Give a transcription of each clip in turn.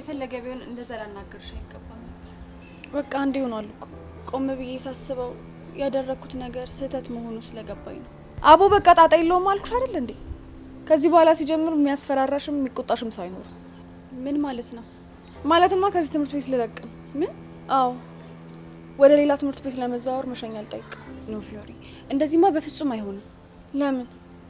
የፈለገ ቢሆን እንደዛ ላናገርሽ አይገባም ነበር። በቃ አንዴ ሆኗል እኮ ቆም ብዬ ሳስበው ያደረግኩት ነገር ስህተት መሆኑ ስለገባኝ ነው። አቦ በቃ ጣጣ የለውም አልኩሽ አይደል እንዴ? ከዚህ በኋላ ሲጀምር የሚያስፈራራሽም የሚቆጣሽም ሰው አይኖርም። ምን ማለት ነው? ማለትማ ከዚህ ትምህርት ቤት ልለቅ ነው። ምን? አዎ ወደ ሌላ ትምህርት ቤት ለመዛወር መሸኛ አልጠይቅ። ኖ ፊዮሪ፣ እንደዚህማ በፍጹም አይሆንም። ለምን?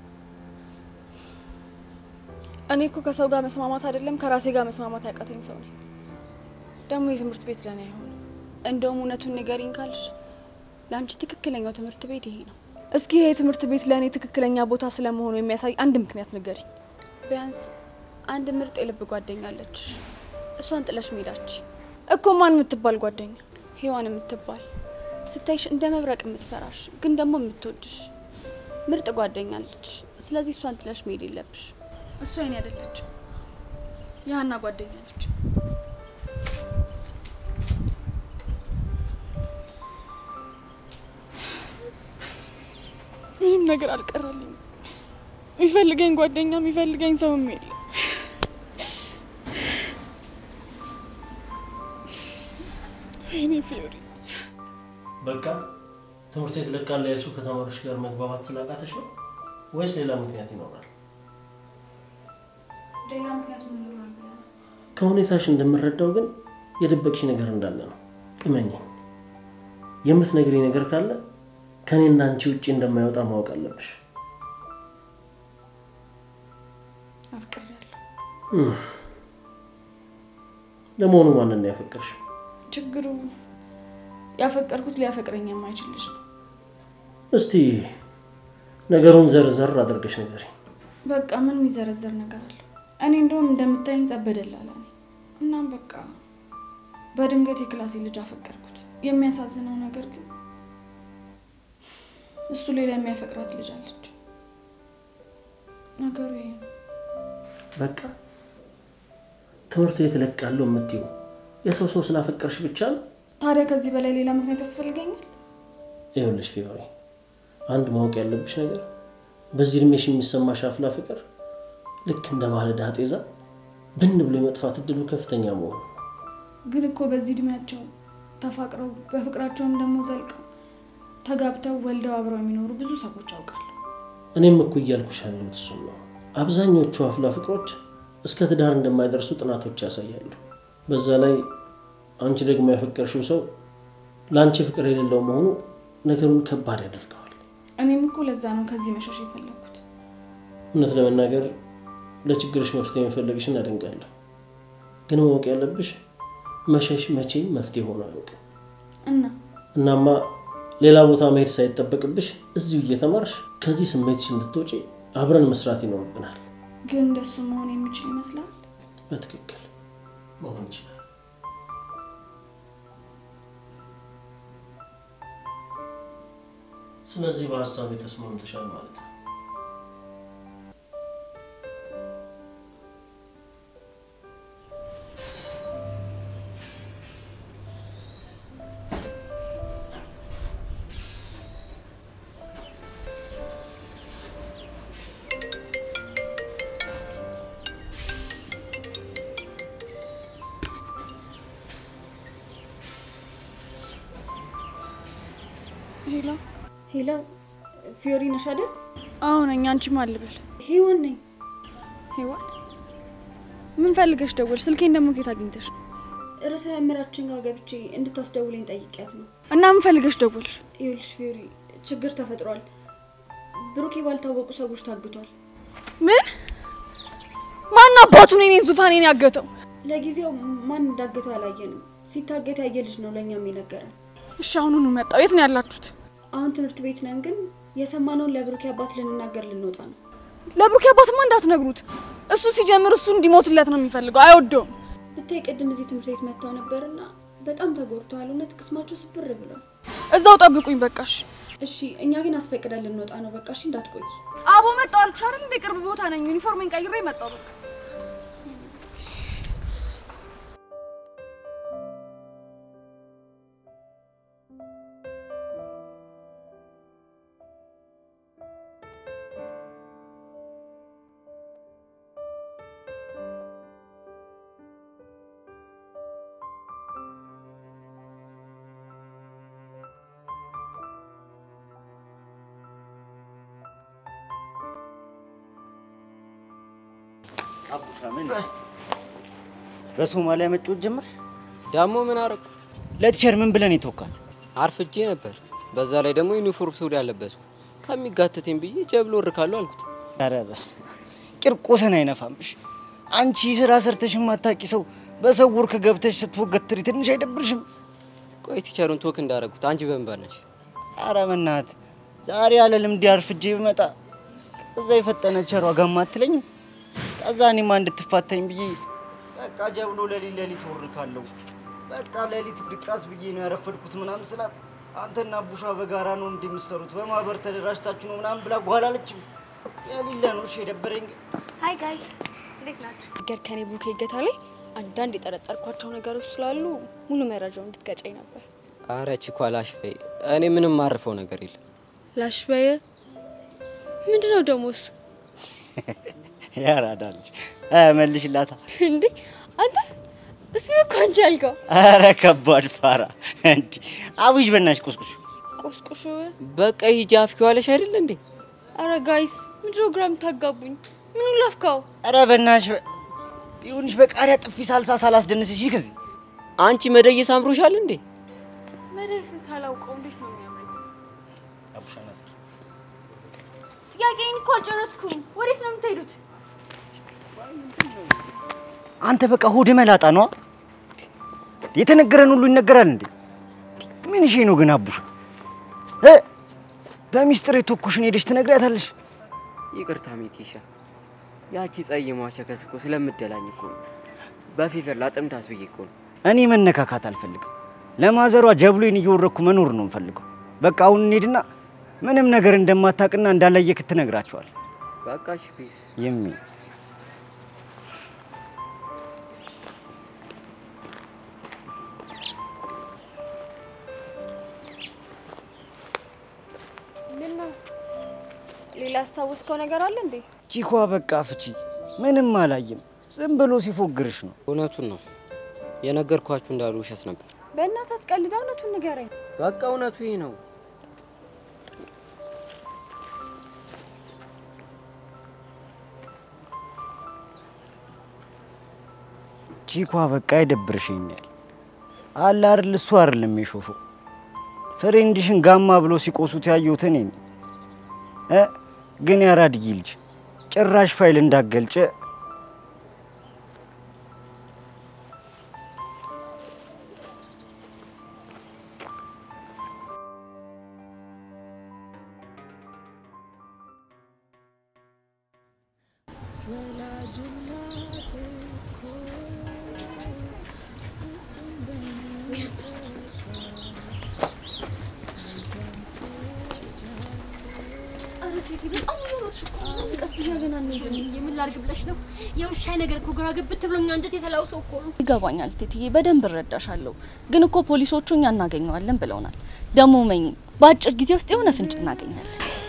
እኔ እኮ ከሰው ጋር መስማማት አይደለም ከራሴ ጋር መስማማት ያቃተኝ ሰው ነኝ። ደግሞ የትምህርት ቤት ለእኔ አይሆንም። እንደውም እውነቱን ንገሪኝ ካልሽ ለአንቺ ትክክለኛው ትምህርት ቤት ይሄ ነው። እስኪ ይሄ ትምህርት ቤት ለእኔ ትክክለኛ ቦታ ስለመሆኑ የሚያሳይ አንድ ምክንያት ንገሪኝ። ቢያንስ አንድ ምርጥ የልብ ጓደኛ አለች። እሷን ጥለሽ መሄዳች እኮ ማን የምትባል ጓደኛ? ሔዋን የምትባል ስታይሽ እንደ መብረቅ የምትፈራሽ ግን ደግሞ የምትወድሽ ምርጥ ጓደኛ አለች። ስለዚህ እሷን ጥለሽ መሄድ የለብሽ። እሷ የኔ አይደለች፣ የሀና ጓደኛ ነች። ምንም ነገር አልቀራልኝም። የሚፈልገኝ ጓደኛ የሚፈልገኝ ሰውም የለ። ወይኔ ፊዮሪ፣ በቃ ትምህርት ቤት ለቃለ ያልሽው ከተማሪዎች ጋር መግባባት ስላቃተሽ ነው ወይስ ሌላ ምክንያት ይኖራል? ሌላ ምክንያት ምን ይኖራል? ከሁኔታሽ እንደምረዳው ግን የደበቅሽ ነገር እንዳለ ነው። እመኚኝ፣ የምትነግሪ ነገር ካለ ከእኔና አንቺ ውጭ እንደማይወጣ ማወቅ አለብሽ። አፍቅሬያለሁ። ለመሆኑ ማንን ነው ያፈቀርሽ? ችግሩ ያፈቀርኩት ሊያፈቅረኝ የማይችል ልጅ ነው። እስቲ ነገሩን ዘርዘር አድርገሽ ንገሪ። በቃ ምን የሚዘረዘር ነገር አለው? እኔ እንደውም እንደምታይኝ ጸበደላላ ነኝ። እናም በቃ በድንገት የክላሴ ልጅ አፈቀርኩት። የሚያሳዝነው ነገር ግን እሱ ሌላ የሚያፈቅራት ልጅ አለች። ነገሩ ይሄ ነው። በቃ ትምህርት ቤት እለቃለሁ የምትይው የሰው ሰው ስላፈቀርሽ ብቻ ነው? ታዲያ ከዚህ በላይ ሌላ ምክንያት ያስፈልገኛል? ይኸውልሽ ፊዮሪ፣ አንድ ማወቅ ያለብሽ ነገር በዚህ እድሜሽ የሚሰማሽ አፍላ ፍቅር ልክ እንደ ማለዳ ጤዛ ብን ብሎ የመጥፋት እድሉ ከፍተኛ መሆኑ ነው። ግን እኮ በዚህ እድሜያቸው ተፋቅረው በፍቅራቸውም ደግሞ ዘልቀው ተጋብተው ወልደው አብረው የሚኖሩ ብዙ ሰዎች አውቃለሁ። እኔም እኮ እያልኩሽ ያለሁት እሱን ነው። አብዛኞቹ አፍላ ፍቅሮች እስከ ትዳር እንደማይደርሱ ጥናቶች ያሳያሉ። በዛ ላይ አንቺ ደግሞ ያፈቀርሽው ሰው ለአንቺ ፍቅር የሌለው መሆኑ ነገሩን ከባድ ያደርገዋል። እኔም እኮ ለዛ ነው ከዚህ መሸሽ የፈለግኩት። እውነት ለመናገር ለችግርሽ መፍትሄ መፈለግሽን አደንቃለሁ። ግን ማወቅ ያለብሽ መሸሽ መቼም መፍትሄ ሆኖ አያውቅም። እና እናማ ሌላ ቦታ መሄድ ሳይጠበቅብሽ እዚሁ እየተማርሽ ከዚህ ስሜትሽ እንድትወጪ አብረን መስራት ይኖርብናል። ግን እንደሱ መሆን የሚችል ይመስላል። በትክክል መሆን ይችላል። ስለዚህ በሀሳብ ተስማምተሻል ማለት ነው። ሄሎ፣ ሄሎ ፊዮሪ ነሽ አይደል? አዎ ነኝ። አንቺ ማን ልበል? ሄዋን ነኝ። ሄዋን፣ ምን ፈልገሽ ደወልሽ? ስልኬን ደግሞ ኬት አግኝተሽ ነው? ርዕሰ መምህራችን ጋር ገብቼ እንድታስደውለኝ ጠይቂያት ነው። እና ምን ፈልገሽ ደወልሽ? ይኸውልሽ ፊዮሪ ችግር ተፈጥሯል። ብሩኬ ባልታወቁ ሰዎች ታግቷል። ምን? ማን አባቱን የኔን ዙፋኔን ያገተው? ለጊዜው ማን እንዳገተው አላየንም። ሲታገት ያየ ልጅ ነው ለእኛም የነገረን። እሺ አሁኑኑ መጣው። የት ነው ያላችሁት? አሁን ትምህርት ቤት ነን፣ ግን የሰማነውን ለብሩኬ አባት ልንናገር ልንወጣ ነው። ለብሩኬ አባትማ እንዳትነግሩት። እሱ ሲጀምር እሱ እንዲሞትለት ነው የሚፈልገው፣ አይወደውም። ብታይ ቅድም እዚህ ትምህርት ቤት መጥተው ነበርና በጣም ተጎድተዋል። እውነት ቅስማቸው ስብር ብሏል። እዛው ጠብቁኝ በቃሽ። እሺ እኛ ግን አስፈቅደን ልንወጣ ነው። በቃ እሺ እንዳትቆይ። አቦ መጣው አልኩሽ አይደል? እንደ ቅርብ ቦታ ነኝ። ዩኒፎርሜን ቀይሬ መጣው በቃ አቡሻ ምን በሶማሊያ መጫወት ጀመር? ደግሞ ምን አረግ ለቲቸር ምን ብለን የተወካት? አርፍጄ ነበር። በዛ ላይ ደግሞ ዩኒፎርም ሱሪ ያለበስኩ ከሚጋተተኝ ብዬ ጀብሎ እርካለሁ አልኩት። ኧረ በስመ አብ ቂርቆስን አይነፋምሽ። አንቺ ስራ ሰርተሽ የማታውቂ ሰው በሰው ወርክ ገብተሽ ስትፎገትሪ ትንሽ አይደብርሽም? ቆይ ቲቸሩን ቶክ እንዳረጉት አንቺ በንበር ነሽ። ኧረ በእናትህ ዛሬ ያለ ልምድ አርፍጄ ብመጣ ከዛ የፈጠነ ቸሯ ጋማ አትለኝም? ከዛ እኔማ እንድትፋታኝ ብዬ በቃ ጀብሎ ሌሊት ሌሊት ወርካለሁ። በቃ ሌሊት ድቃስ ብዬ ነው ያረፈድኩት ምናምን ስላት አንተና ቡሻ በጋራ ነው እንዲህ የምትሰሩት በማህበር ተደራጅታችሁ ነው ምናምን ብላ በኋላ አለችም። የሌለ ነው እሺ የደበረኝ ግን ሀይ ጋይስ እንዴት ናችሁ? ነገር ከኔ ቡኬ እገታ ላይ አንዳንድ የጠረጠርኳቸው ነገሮች ስላሉ ሙሉ መረጃው እንድትገጨኝ ነበር። አረ ቺኳ ላሽ በይ። እኔ ምንም ማርፈው ነገር የለም። ላሽ በየ ምንድን ነው ደግሞ እሱ? ያራዳ ልጅ መልሽላታ። እንዴ አንተ እሱ እኮ አንቺ ያልከው ኧረ ከባድ ፋራ እንዲ አብይሽ በናሽ ቁስቁሽ ቁስቁሽ። በቃ ሂጂ አፍኪዋለሽ አይደል እንዴ? አረ ጋይስ ምንድነው ግራ የምታጋቡኝ? ምኑ ላፍካው? ኧረ በናሽ ቢሆንሽ በቃሪያ ጥፊ ሳልሳ ሳላስደንስሽ ከዚህ አንቺ መደየስ አምሮሻል እንዴ? መድረስን ሳላውቀው እንዴት ነው የሚያምረኝ? ጥያቄን እኮ አልጨረስኩም። ወዴት ነው የምትሄዱት? አንተ በቃ ሆድ መላጣ ነው። የተነገረን ሁሉ ይነገራል እንዴ? ምን እሺ ነው ግን አቡሽ እ በሚስጥር የተኩሽን ሄደሽ ትነግሪያታለሽ? ይቅርታ ሚኪሻ፣ ያቺ ጸይሟ ቸከስ እኮ ስለምደላኝ እኮ ነው። በፌቨር ላጥምዳት ብዬ እኮ ነው። እኔ መነካካት አልፈልግም። ለማዘሯ ጀብሎን እየወረኩ መኖር ነው የምፈልገው። በቃ አሁን እንሂድና ምንም ነገር እንደማታውቅና እንዳላየክ ትነግራቸዋል። በቃ እሺ ፒስ። የሚ ምን ነው ሌላ ያስታወስከው ነገር አለ እንዴ? ቺኳ በቃ ፍቺ ምንም አላየም። ዝም ብሎ ሲፎግርሽ ነው። እውነቱን ነው የነገርኳችሁ እንዳሉ ውሸት ነበር። በእናትህ አትቀልድ፣ እውነቱን ንገረኝ። በቃ እውነቱ ይህ ነው። ቺኳ በቃ አይደብርሽኛል አለ አይደል? እሱ አይደለም የሾፈው ፍሬንድሽን ጋማ ብሎ ሲቆሱት ያየሁት እኔ ነኝ እ ግን ያራድጊ ልጅ ጭራሽ ፋይል እንዳገልጨ የምን ላድርግ ብለሽ ነው? የውሻይ ነገር እኮ ግራ ግብት ብሎኝ አንጀት የተላውሰ እኮ ነው። ይገባኛል ቴትዬ፣ በደንብ እረዳሻለሁ። ግን እኮ ፖሊሶቹ እኛ እናገኘዋለን ብለውናል። ደግሞ መኝ በአጭር ጊዜ ውስጥ የሆነ ፍንጭ እናገኛለን።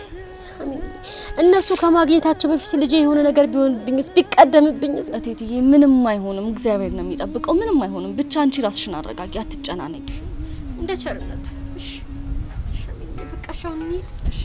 እነሱ ከማግኘታቸው በፊት ልጄ የሆነ ነገር ቢሆንብኝስ ቢቀደምብኝስ? ቴትዬ፣ ምንም አይሆንም፣ እግዚአብሔር ነው የሚጠብቀው። ምንም አይሆንም። ብቻ አንቺ ራስሽን አረጋጊ፣ አትጨናነቂ። እንደ ቸርነቱ። እሺ እሺ፣ በቃ እሺ፣ አሁን እንሂድ። እሺ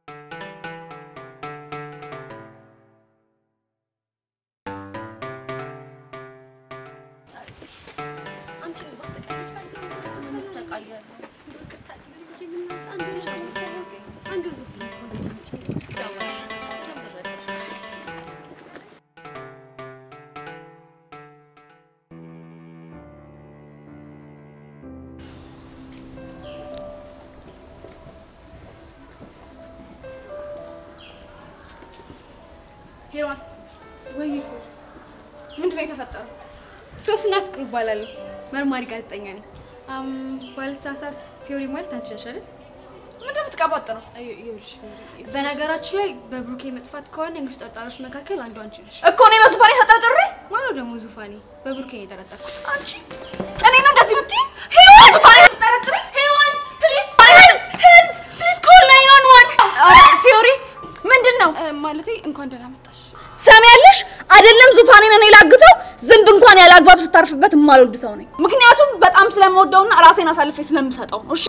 ሄዋን ወይ ምንድን ነው የተፈጠረው? ሶስና ፍቅር እባላለሁ። መርማሪ ጋዜጠኛ ነኝ። አም ባልሳሳት ፊዮሪ ማለት አንቺ ነሽ አይደል? ምንድን ነው የምትቀባጥረው? በነገራችን ላይ በብሩኬ መጥፋት ከሆነ እንግዲህ ተጠርጣሪዎች መካከል አንዱ አንቺ ነሽ እኮ እኔ በዙፋኔ ተጠርጥሬ ማነው ደግሞ ዙፋኔ? በብሩኬ ነው የጠረጠርኩት። አንቺ እኔ ነው እንደዚህ ብትይ ሄዋን ዙፋኔ ተጠርጥሬ ሄዋን ፕሊዝ ሄልፕ ሄልፕ ፕሊዝ ኮል ናይን ዋን ዋን ፊዮሪ ምንድን ነው ማለቴ እንኳን ደህና መጣሽ። ሰሚያለሽ አይደለም ዙፋኔን እኔ ላግተው ዝንብ እንኳን ያለ አግባብ ስታርፍበት የማልወድ ሰው ነኝ ምክንያቱም በጣም ስለምወደውና ራሴን አሳልፌ ስለምሰጠው ነው እሺ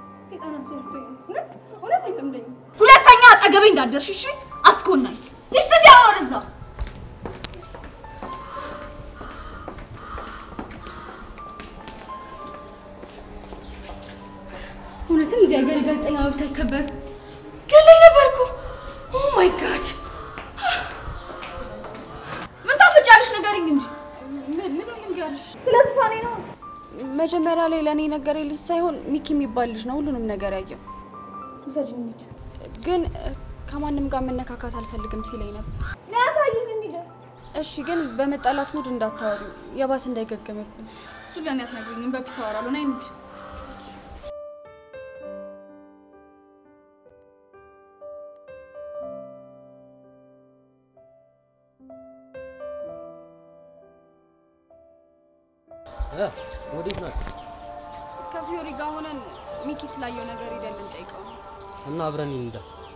ሁለተኛ አጠገቤ እንዳደርሽ እሺ አስኮናኝ ልጅ ጥፊ ወደዛ እውነትም እዚህ ሀገር የጋዜጠኛ መብት አይከበር ገላይ ነበርኩ። ኦ ማይ ጋድ ምን ታፈጫለሽ? ንገሪኝ እንጂ ምን ምን ልንገርሽ? ስለ ዙፋኔ ነው። መጀመሪያ ላይ ለእኔ ነገር ልጅ ሳይሆን ሚኪ የሚባል ልጅ ነው ሁሉንም ነገር ያየው። ግን እ፣ ከማንም ጋር መነካካት አልፈልግም ሲለኝ ነበር። ለያሳይኝ እንሂድ። እሺ፣ ግን በመጣላት ሙድ እንዳታወሪ የባስ እንዳይገገምብን። እሱ ለእኔ አትነግሪኝም። በፒስ አወራለሁ። ነይ እንሂድ። ወዴት ናት? ከፊዮሪ ጋር ሆነን ሚኪ ስላየው ነገር ሄደን ልንጠይቀው ነው። እና አብረን እንዳ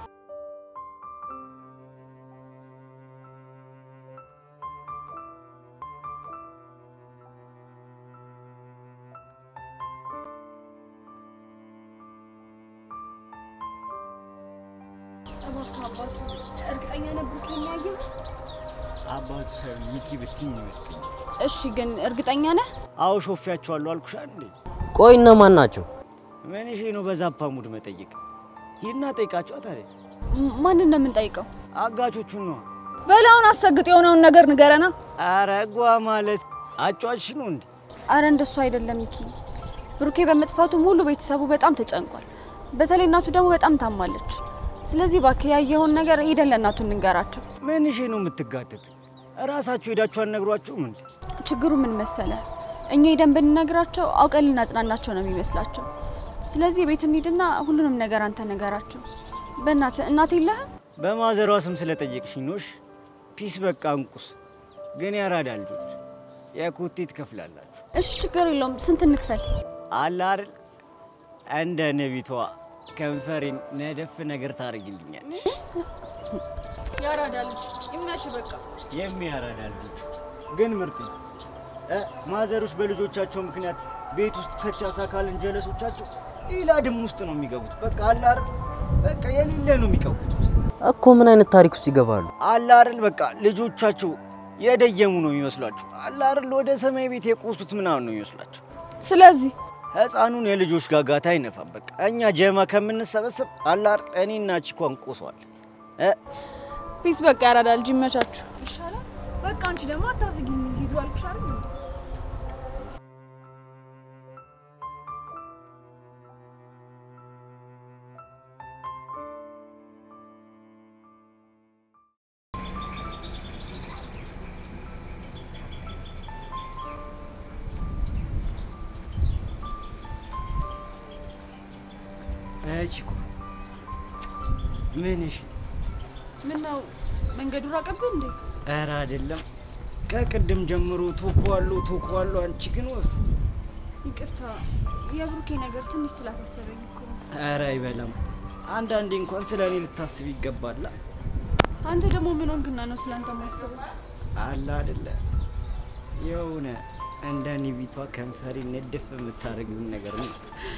እባክህ አባቱ እርግጠኛ ነበር ከሚያየው? አባቱ ሳይሆን ሚኪ ብትኝ ይመስለኛል። እሺ፣ ግን እርግጠኛ ነህ? አዎ ሾፌያቸዋለሁ አልኩሽ እንዴ። ቆይ እነማን ናቸው? ምን እሺ ነው በዛፓ ሙድ መጠየቅ? ሂድና ጠይቃቸዋ ታዲያ። ም- ማንን ነው የምንጠይቀው? አጋቾቹን ነዋ። በላውን አሰግጥ የሆነውን ነገር ንገረና። አረ ጓ ማለት አጫዋች ነው እንዴ? አረ እንደሱ አይደለም ሚኪ። ብሩኬ በመጥፋቱ ሙሉ ቤተሰቡ በጣም ተጨንቋል። በተለይ እናቱ ደግሞ በጣም ታማለች። ስለዚህ እባክህ ያየኸውን ነገር ሄደን ለእናቱ እንንገራቸው። ምን እሺ ነው የምትጋደዱ? እራሳችሁ ሄዳችሁ አልነግሯችሁም እንዴ? ችግሩ ምን መሰለ፣ እኛ ሄደን ብንነግራቸው አውቀን ልናጽናናቸው ነው የሚመስላቸው። ስለዚህ ቤት እንሂድና ሁሉንም ነገር አንተ ነገራቸው። በእናትህ እናት የለህም? በማዘሯ ስም ስለጠየቅሽኝ ኖሽ ፒስ በቃ እንቁስ። ግን ያራዳ ልጆች የኩቲ ትከፍላላችሁ እሺ ችግር የለውም። ስንት እንክፈል? አለ አይደል? እንደ ነቢቷ ከንፈሬን ነደፍ ነገር ታደርግልኛል። ያራዳ ልጅ ይመች በቃ የሚያራዳ ልጆች ግን ምርጥ ነው። እ ማዘሮች በልጆቻቸው ምክንያት ቤት ውስጥ ከቻሳ ካልን ጀለሶቻቸው ሌላ ድም ውስጥ ነው የሚገቡት። በቃ አለ አይደል? በቃ የሌለ ነው የሚቀቡት። እኮ ምን አይነት ታሪክ ውስጥ ይገባሉ? አለ አይደል? በቃ ልጆቻቸው የደየሙ ነው የሚመስሏቸው። አለ አይደል? ወደ ሰማይ ቤት የቆሱት ምናምን ነው የሚመስሏቸው። ስለዚህ ህፃኑን የልጆች ጋጋታ አይነፋም። በቃ እኛ ጀማ ከምንሰበሰብ አለ አይደል? እኔና ቺኳን ቆሰዋል። እ ፒስ በቃ ያራዳ ልጅ ይመቻችሁ። ይሻላል። በቃ አንቺ ደግሞ አታዝጊኝ። ሂዱ አልኩሽ አይደል? ቺኳ ምን እሺ? ምን ነው መንገዱ ራቀብህ እንዴ? ኧረ አይደለም። ከቅድም ጀምሮ ቶኮዋለሁ ቶኮዋለሁ። አንቺ ግን ወፍ ይቅርታ የብሩኬ ነገር ትንሽ ስላሳሰበኝ እኮ ነው። ኧረ አይበላም። አንዳንዴ እንኳን ስለ እኔ ልታስብ ይገባላ። አንተ ደግሞ ምን ሆንክና ነው ስላንተ ማስበው? አለ አይደለ የሆነ እንደ ኒቢቷ ከንፈሬ ነደፍ የምታደርጊውን ነገር ነው።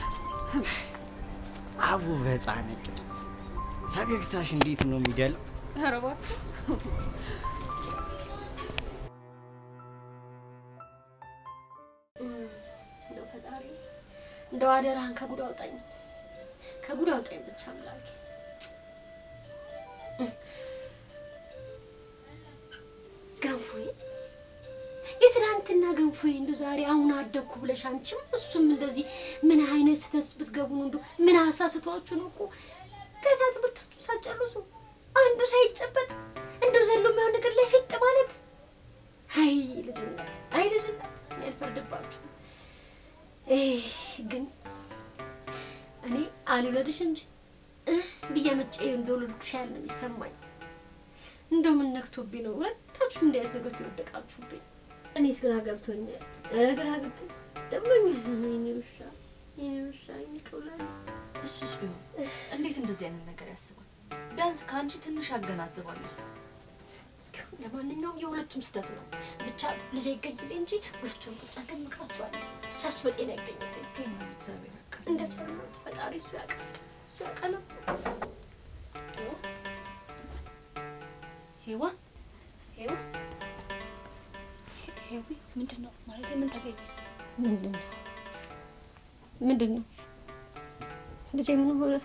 አቡ በጻነቅ ፈገግታሽ እንዴት ነው የሚደለው? ኧረ እባክህ እንደው ፈጣሪ እንደው አደራህን ከጉድ አውጣኝ፣ ከጉድ አውጣኝ ብቻ አምላኬ። ገንፎዬ የትናንትና ገንፎዬ እንደው ዛሬ አሁን አደግኩ ብለሽ አንቺም እሱም እንደዚህ ምን አይነት ስህተት ውስጥ ብትገቡ ነው? እንደው ምን አሳስቷችሁ ነው? እኮ ገና ትምህርታችሁን ሳትጨርሱ አንዱ ሳይጨበጥ እንደው ዘሎ የማይሆን ነገር ላይ ፊጥ ማለት አይ ልጅነት፣ አይ ልጅነት እኔ አልፈርድባችሁም። ይህ ግን እኔ አልውለድሽ እንጂ እህ ብዬ መጬ እንደወለድኩሽ ያህል ነው የሚሰማኝ። እንደው ምን ነክቶብኝ ነው ሁለታችሁም እንዲህ አይነት ነገር ውስጥ የወደቃችሁብኝ? እኔስ ግራ ገብቶኛል። ኧረ ግራ ገብቶኝ ደሞኛል። የእኔ ውሻ የእኔ ውሻ ይቅውላል። እሱስ ቢሆን እንዴት እንደዚህ አይነት ነገር ያስባል? ቢያንስ ከአንቺ ትንሽ ያገናዝባል እሱ። እስኪ ለማንኛውም የሁለቱም ስህተት ነው። ብቻ ልጅ ይገኝልኝ እንጂ ሁለቱም ቁጭ አድርገን እንመክራቸዋለን። ብቻ እሱ በጤና ይገኝልኝ። ይገኛል፣ እግዚአብሔር ያውቃል። እንደ ጨለማት ፈጣሪ እሱ ያውቃል። እሱ ያውቃል። ሄዋን ሄዋን ሄዊ ምንድን ነው ማለት ምን ተገኘ? ምንድን ነው ምንድን ነው ልጄ ምን ሆነ?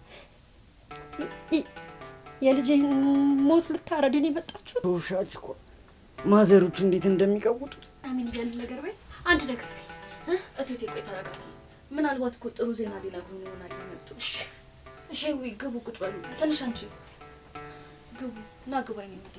ይ- የልጄን ሞት ልታረዱ ነው የመጣችሁት? ውሻች እኮ ማዘሮች እንዴት እንደሚቀውጡት አሚን አንድ ነገር በይ፣ አንድ ነገር በይ። እቴቴ ቆይ ተረጋጊ። ምናልባት እኮ ጥሩ ዜና ሊነግሩን ይሆናል የመጡ። እሺ እሺ፣ ዊ ግቡ፣ ቁጭ በሉ። ትንሽ አንቺ ግቡ እና ግቡ። አይኔ ምግብ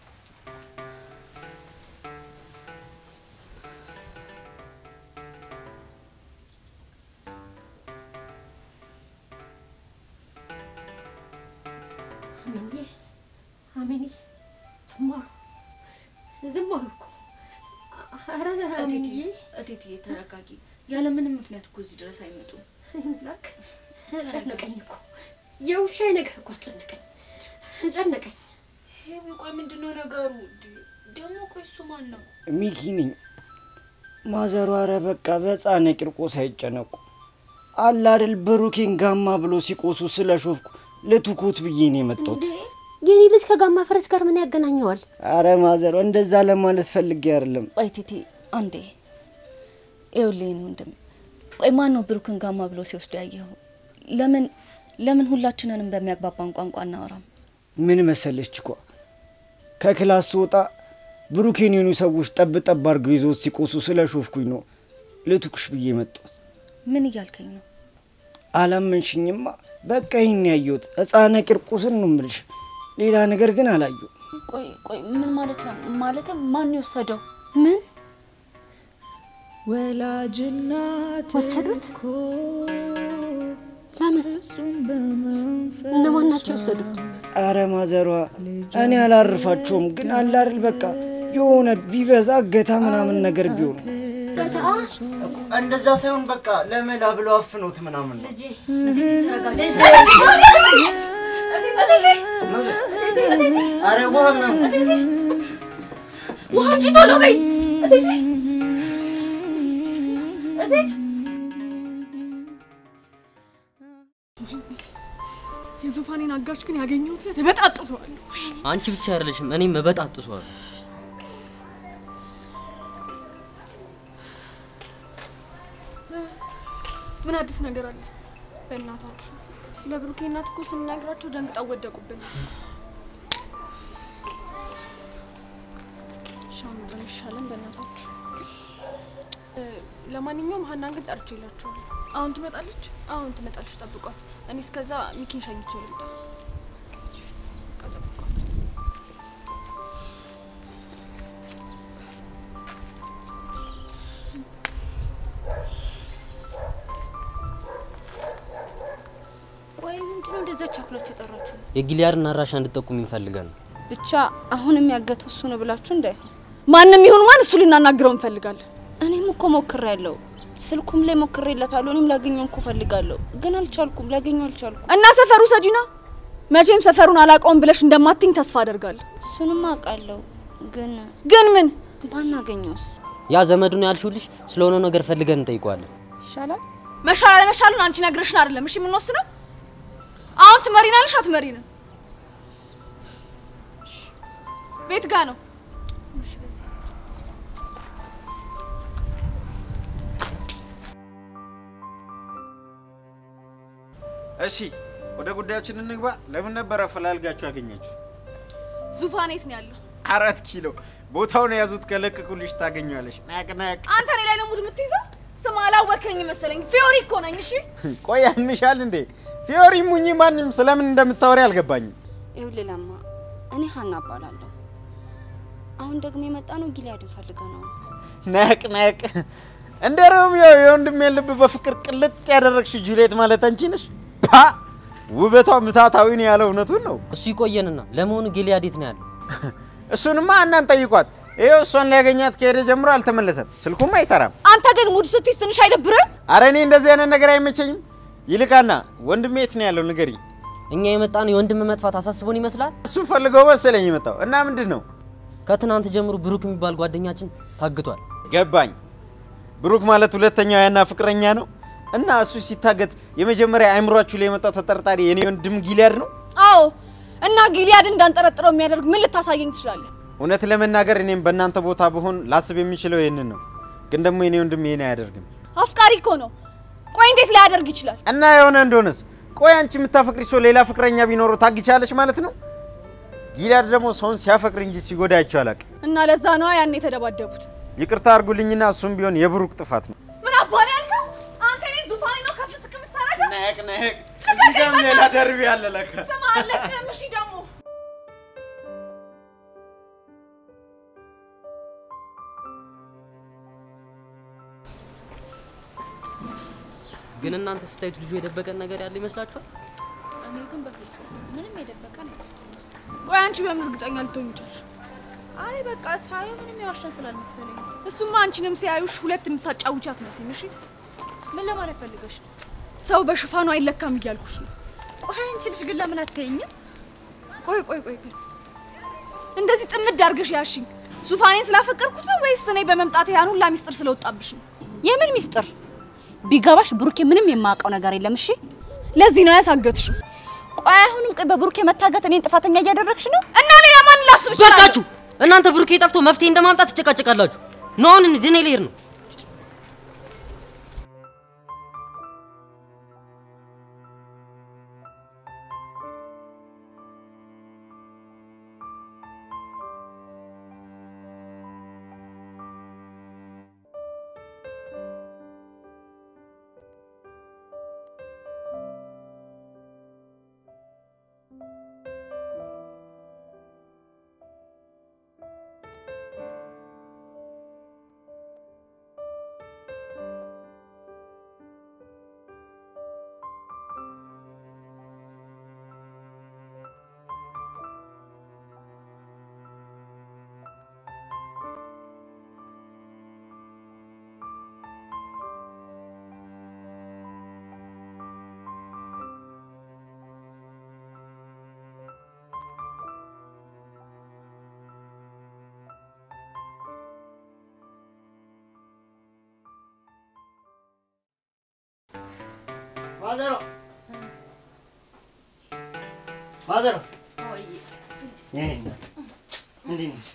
አሚንዬ፣ አሚንዬ፣ ዝም አሉ፣ ዝም አሉ እኮ። ኧረ አሚንዬ፣ እቴትዬ ተረጋጊ። ያለ ምንም ምክንያት እኮ እዚህ ድረስ አይመጡም። ላክ ጨነቀኝ እኮ የውሻዬ ነገር እኮ አስጨነቀኝ፣ ጨነቀኝ። ሄዊ ቆይ ምንድን ነው ነገሩ? ደግሞ ቆይ እሱ ማን ነው? ሚኪ ነኝ። ማዘሯ ኧረ በቃ በሕፃነ ቂርቆስ አይጨነቁ አለ አይደል ብሩኬን ጋማ ብሎ ሲቆሱ ስለ ሾፍኩ ልትኩት ብዬ ነው የመጣሁት። እንዴ የኔ ልጅ ከጋማ ፈረስ ጋር ምን ያገናኘዋል? አረ ማዘሯ እንደዛ ለማለት ፈልጌ አይደለም። ቆይ ቴቴ አንዴ ይኸውልህ የእኔ ወንድም፣ ቆይ ማን ነው ብሩክን ጋማ ብሎ ሲወስዱ ያየኸው? ለምን ለምን ሁላችንንም በሚያግባባን ቋንቋ እናወራም? ምን መሰለች እኮ ከክላስ ስወጣ ብሩኬን የሆኑ ሰዎች ጠብ ጠብ አድርገው ይዞት ሲቆሱ ስለ ሾፍኩኝ ነው ልትኩሽ ብዬ መጣሁት። ምን እያልከኝ ነው? አላመንሽኝማ። በቃ ይህን ያየሁት ሕፃነ ቂርቆስን ነው የምልሽ። ሌላ ነገር ግን አላየሁ። ቆይ ቆይ ምን ማለት ነው? ማለትም ማን የወሰደው? ምን ወላጅናት ወሰዱት? እኮ ለምን? እሱም በመንፈስ እነማን ናቸው የወሰዱት? አረ ማዘሯ እኔ አላርፋቸውም፣ ግን አለ አይደል በቃ የሆነ ቢበዛ እገታ ምናምን ነገር ቢሆን በተአ እንደዛ ሳይሆን በቃ ለመላ ብለው አፍኖት ምናምን ነው። ልጄ አረ ውሃ ምናምን ውሃ እንጂ ቶሎ በይ እቴቴ እቴት የዙፋኔን አጋች ግን ያገኘሁት ዕለት እበጣጥሰዋለሁ። አንቺ ብቻ አይደለሽም፣ እኔም እበጣጥሷል። ምን አዲስ ነገር አለ? በእናታችሁ ለብሩኬ እናት እኮ ስንነግራቸው ደንግጠው ወደቁብን። ሻም ይሻለን በእናታችሁ። እ፣ ለማንኛውም ሀናን ግን ጠርቼ ይላችኋል። አሁን ትመጣለች? አሁን ትመጣለች፣ ጠብቋት። እኔ እስከዛ ሚኪን ሸኝቼው ልምጣ። በቃ ጠብቋት። ቆይ ምንድነው እንደዛ ቻክላችሁ የጠራችሁ? የጊሊያድን አድራሻ እንድጠቁም ይፈልጋል ነው። ብቻ አሁን የሚያገተው እሱ ነው ብላችሁ እንዳይ ማንም ይሁን ማን እሱ ልናናግረው እንፈልጋለን። እኔም እኮ ሞክሬያለሁ። ስልኩም ላይ ሞክሬለታለሁ። እኔም ላገኘው እኮ ፈልጋለሁ፣ ግን አልቻልኩም። ላገኘው አልቻልኩም። እና ሰፈሩ ሰጂና መቼም ሰፈሩን አላውቀውም ብለሽ እንደማትኝ ተስፋ አደርጋለሁ። እሱንም አውቃለሁ፣ ግን ግን ምን ባናገኘውስ ያ ዘመዱን ያልሽው ልጅ ስለሆነው ነገር ፈልገን እንጠይቀዋለን። ይሻላል? መሻል አለመሻሉን አንቺ ነግረሽን አይደለም እሺ የምንወስነው። አሁን ትመሪናለሽ አትመሪንም? ቤት ጋ ነው። እሺ ወደ ጉዳያችን እንግባ። ለምን ነበር አፈላልጋችሁ ያገኛችሁ? ዙፋን የት ነው ያለው? አራት ኪሎ ቦታውን የያዙት ከለቀቁልሽ ታገኘዋለሽ። ናቅ ናቅ። አንተ እኔ ላይ ነው ሙድ የምትይዘው? ስም አላወከኝ መሰለኝ። ፊዮሪ እኮ ነኝ። እሺ ቆይ ያምሻል እንዴ? ፊዮሪ ሙኝ ማንም ስለምን እንደምታወሪ አልገባኝም። ይኸውልህ ለማ፣ እኔ ሀና እባላለሁ። አሁን ደግሞ የመጣ ነው ጊሊያድን ፈልገ ነው። ናቅ ናቅ። እንደ ሮሚዮ የወንድሜ ልብ በፍቅር ቅልጥ ያደረግሽ ጁሌት ማለት አንቺ ነሽ። ፓ ውበቷ ምታታዊ ነው ያለው እውነቱን ነው። እሱ ይቆየንና ለመሆኑ ጊሊያድ የት ነው ያለው? እሱንማ እናን ጠይቋት። ይኸው እሷን ሊያገኛት ከሄደ ጀምሮ አልተመለሰም፣ ስልኩም አይሰራም። አንተ ግን ሙድ ስትይዝ ትንሽ አይደብርም? አረ እኔ እንደዚህ አይነት ነገር አይመቸኝም። ይልቃና ወንድሜ የት ነው ያለው ንገሪኝ። እኛ የመጣን የወንድም መጥፋት አሳስቦን ይመስላል። እሱን ፈልገው መሰለኝ የመጣው እና ምንድን ነው ከትናንት ጀምሮ ብሩክ የሚባል ጓደኛችን ታግቷል። ገባኝ። ብሩክ ማለት ሁለተኛው ያና ፍቅረኛ ነው እና እሱ ሲታገት የመጀመሪያ አእምሯችሁ ላይ የመጣው ተጠርጣሪ የኔ ወንድም ጊሊያድ ነው። አዎ። እና ጊሊያድ እንዳንጠረጥረው የሚያደርግ ምን ልታሳየኝ ትችላለህ? እውነት ለመናገር እኔም በእናንተ ቦታ ብሆን ላስብ የሚችለው ይህንን ነው። ግን ደግሞ የኔ ወንድም ይሄን አያደርግም። አፍቃሪ እኮ ነው። ቆይ እንዴት ሊያደርግ ይችላል? እና የሆነ እንደሆነስ ቆይ አንቺ የምታፈቅሪ ሰው ሌላ ፍቅረኛ ቢኖረው ታግቻለሽ ማለት ነው? ጊዳድ ደግሞ ሰውን ሲያፈቅር እንጂ ሲጎዳቸው አላውቅም። እና ለዛ ነዋ ያኔ የተደባደቡት። ይቅርታ አድርጉልኝና እሱም ቢሆን የብሩክ ጥፋት ነው። ምን አባሪ ያልከው አንተ? እኔ ዙፋኔ ነው ከፍ ዝቅ የምታደርገው? ነቅ ነቅ። እዚህ ጋርም ሌላ ደርቢ አለ ለካ። ስማ አለቅህም። እሺ ደግሞ ግን እናንተ ስታዩት ልጁ የደበቀን ነገር ያለ ይመስላችኋል? እኔ ግን በፍጹም ምንም የደበቀ አይመስለኝም። ቆይ አንቺ በምን እርግጠኛ ልትሆኚ ቻልሽ? አይ በቃ ሳየው ምንም ያዋሸን ስላልመሰለኝ። እሱማ አንቺንም ሲያዩሽ ሁለት የምታጫውቻ አትመስይም። እሺ ምን ለማለት ፈልገሽ ነው? ሰው በሽፋኑ አይለካም እያልኩሽ ነው። ቆይ አንቺ ልጅ ግን ለምን አትተይኝም? ቆይ ቆይ ቆይ ግን እንደዚህ ጥምድ አድርገሽ ያሽኝ ዙፋኔን ስላፈቀርኩት ነው ወይስ እኔ በመምጣት ያን ሁላ ሚስጥር ስለወጣብሽ ነው? የምን ሚስጥር? ቢገባሽ ብሩኬ ምንም የማውቀው ነገር የለም። እሺ ለዚህ ነው ያሳገትሽው። ቆይ አሁንም ቆይ በብሩኬ መታገት እኔን ጥፋተኛ እያደረግሽ ነው? እና ሌላ ማን ላስብ እችላለሁ? በቃችሁ! እናንተ ብሩኬ ጠፍቶ መፍትሄ እንደማምጣት ትጨቃጨቃላችሁ። ነው አሁን ድኔ ልሄድ ነው። ማዘሮ ማዘሮ የኔ እናት እንዴት ነሽ?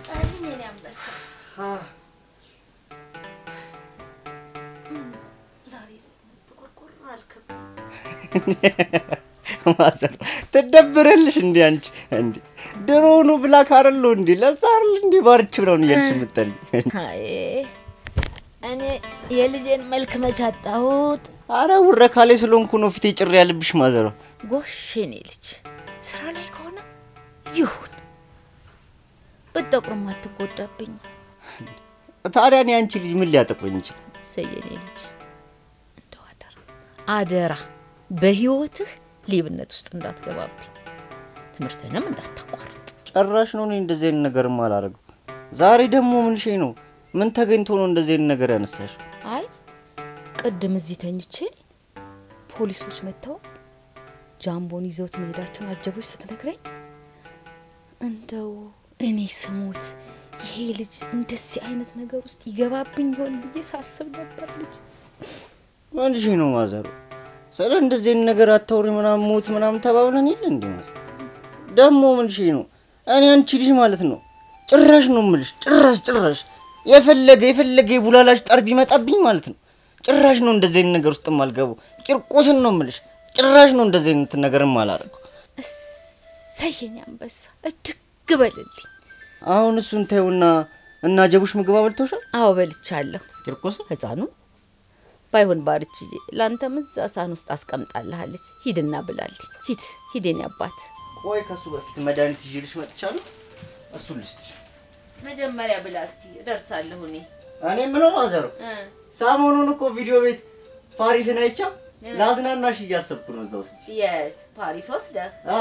ማዘሮ ትደብረልሽ እንዴ አንቺ እንዴ ድሮውኑ ብላክ አይደለሁ እንዴ ለዛ አይደል እንዴ ባርች ብለውን እያልሽ የምትጠልኝ አይ እኔ የልጄን መልክ መች አጣሁት? አረ ውረካ ላይ ስለሆንኩ ነው ፊቴ ጭር ያለብሽ ማዘሮ ጎሽ የኔ ልጅ ስራ ላይ ከሆነ ይሁን፣ ብትጠቁርም አትጎዳብኝ። ታዲያ እኔ አንቺ ልጅ ምን ሊያጠቁኝ ይችላል እሰይ የኔ ልጅ እንደው አደራ አደራ በህይወትህ ሌብነት ውስጥ እንዳትገባብኝ፣ ትምህርትንም እንዳታቋርጥ። ጭራሽ ነው እኔ እንደዚህ አይነት ነገርም አላደርገው ዛሬ ደግሞ ምን ሽ ነው ምን ተገኝቶ ነው እንደዚህ አይነት ነገር ያነሳሽ አይ ቅድም እዚህ ተኝቼ ፖሊሶች መጥተው ጃምቦን ይዘውት መሄዳቸውን አጀቦች ስትነግረኝ እንደው እኔ ስሞት ይሄ ልጅ እንደዚህ አይነት ነገር ውስጥ ይገባብኝ ይሆን ብዬ ሳስብ ነበር። ልጅ ምን ሽ ነው ማዘሩ ስለ እንደዚህ አይነት ነገር አታውሪ ምናምን ሞት ምናምን ተባብለን የለ እንዴ ማዘሩ ደግሞ ምን ሽ ነው እኔ አንቺ ልጅ ማለት ነው ጭራሽ ነው ምልሽ ጭራሽ ጭራሽ የፈለገ የፈለገ የቡላላሽ ጠር ቢመጣብኝ ማለት ነው ጭራሽ ነው እንደዚህ አይነት ነገር ውስጥ የማልገቡ ቂርቆስን ነው ምልሽ ጭራሽ ነው እንደዚህ አይነት ነገር የማላደርገው እሰየኝ አንበሳ እድግ በልልኝ። አሁን እሱን ተይውና እና ጀቡሽ ምግብ አበልተውሻል አዎ በልቻለሁ። ቂርቆስ ህፃኑ ባይሆን ባርችዬ ለአንተም እዛ ሳህን ውስጥ አስቀምጣልሃለች። ሂድና ብላልኝ። ሂድ ሂድ የኔ አባት። ቆይ ከሱ በፊት መድኃኒት ይዤልሽ መጥቻለሁ እሱን ልስጥሽ መጀመሪያ ብላ እስቲ እደርሳለሁ እኔ እኔ ምለው ማዘሩ ሰሞኑን እኮ ቪዲዮ ቤት ፓሪስን አይቻ ላዝናናሽ እያሰብኩ ነው እዛ ውስጥ የት ፓሪስ ወስደህ አ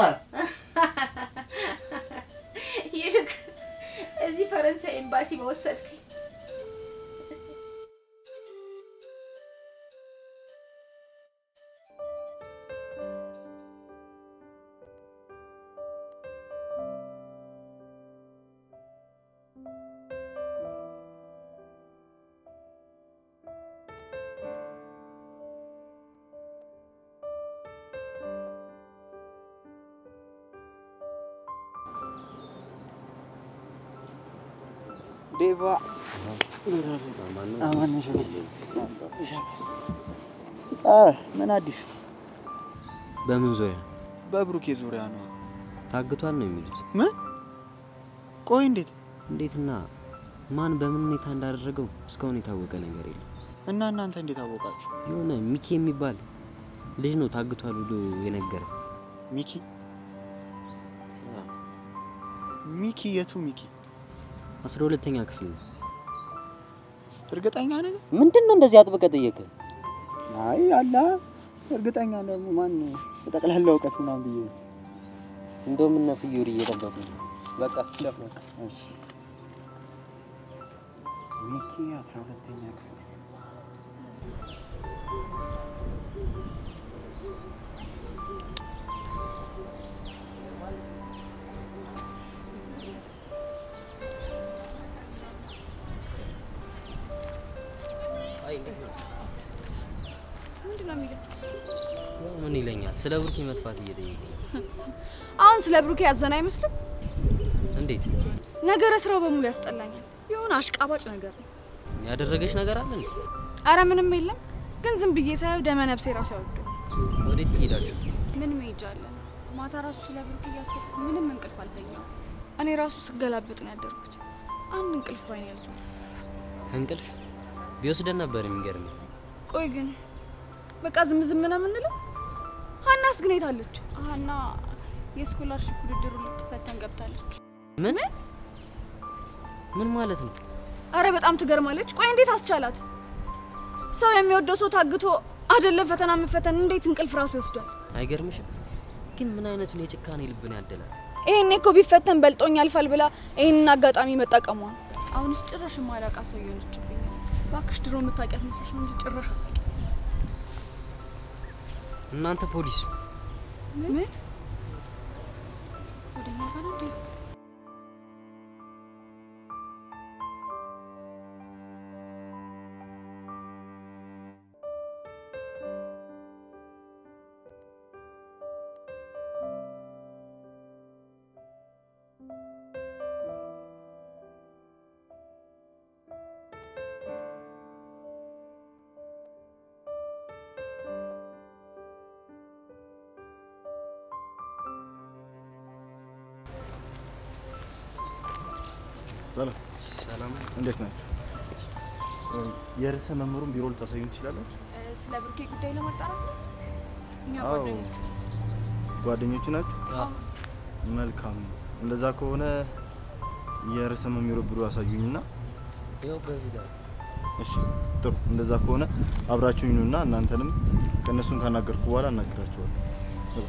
ይልቅ እዚህ ፈረንሳይ ኤምባሲ በወሰድከኝ ዴቫ አማን ነሽ ምን አዲስ? በምን ዙሪያ? በብሩኬ ዙሪያ ነው። ታግቷል ነው የሚሉት። ምን? ቆይ እንዴት እንዴትና ማን በምን ሁኔታ እንዳደረገው እስካሁን የታወቀ ነገር የለም። እና እናንተ እንዴት አወቃችሁ? የሆነ ሚኪ የሚባል ልጅ ነው ታግቷል ብሎ የነገረ። ሚኪ ሚኪ የቱ ሚኪ? አስራ ሁለተኛ ክፍል ነው። እርግጠኛ ነህ? ምንድን ነው እንደዚህ አጥብቀህ ጠየቅህ? አይ አላ እርግጠኛ ደግሞ ማን በጠቅላላ እውቀት ምናምን ብዬ ነው። እንደውም እነ ፍዩሪ እየጠበቁ ነው። በቃ እሺ ሚኪ አስራ ሁለተኛ ክፍል ምንድን ነው የሚለው? ምን ይለኛል? ስለ ብሩኬ መጥፋት እየጠየቀኝ አሁን ስለ ብሩኬ ያዘን አይመስልም? እንዴት ነገረ ስራው በሙሉ ያስጠላኛል። የሆነ አሽቃባጭ ነገር ነው። ያደረገች ነገር አለ እንዴ? አረ ምንም የለም፣ ግን ዝም ብዬ ሳየው ደመ ነፍሴ ራሱ ያወዱ። ወዴት እየሄዳችሁ? ምን መሄጃ አለ? ማታ ራሱ ስለ ብሩኬ እያሰብኩ ምንም እንቅልፍ አልተኛው። እኔ ራሱ ስገላበጥ ነው ያደርኩት። አንድ እንቅልፍ ባይኔ ያልዞረ። እንቅልፍ ቢወስደን ነበር የሚገርመኝ። ቆይ ግን በቃ ዝም ዝም ነው የምንለው? ሀናስ ግን የት አለች? ሀና የስኮላርሽፕ ውድድሩ ልትፈተን ገብታለች። ምን ምን ማለት ነው? አረ በጣም ትገርማለች። ቆይ እንዴት አስቻላት? ሰው የሚወደው ሰው ታግቶ አይደለም ፈተና መፈተን እንዴት እንቅልፍ ራሱ ይወስዳል? አይገርምሽም? ግን ምን አይነቱን የጭካኔ ልብን ያደላል። ይሄኔ እኮ ቢፈተን በልጦኝ ያልፋል ብላ ይህንን አጋጣሚ መጠቀሟ ነው። አሁንስ ጭራሽ የማላውቃት ሰው እየሆነችብኝ ነው። እባክሽ ድሮ የምታውቂያት መስሎሽ ነው እንጂ ጭራሽ አታውቂያት። እናንተ ፖሊስ ምን ወደኛ ጋር ነው እንዴ? ሰላም ሰላም፣ እንዴት ናችሁ? የርዕሰ መምህሩን ቢሮ ልታሳዩን ትችላላችሁ? ስለ ብሩኬ ጉዳይ ለማጣራት ነው። እኛ አዎ። ጓደኞቹ ጓደኞቹ ናችሁ? መልካም። እንደዛ ከሆነ የርዕሰ መምህሩ ቢሮ ያሳዩኝና ይኸው በዚህ ጋር እሺ፣ ጥሩ። እንደዛ ከሆነ አብራችሁኝ ኑና እናንተንም ከእነሱን ካናገርኩ በኋላ አናግራችኋለሁ።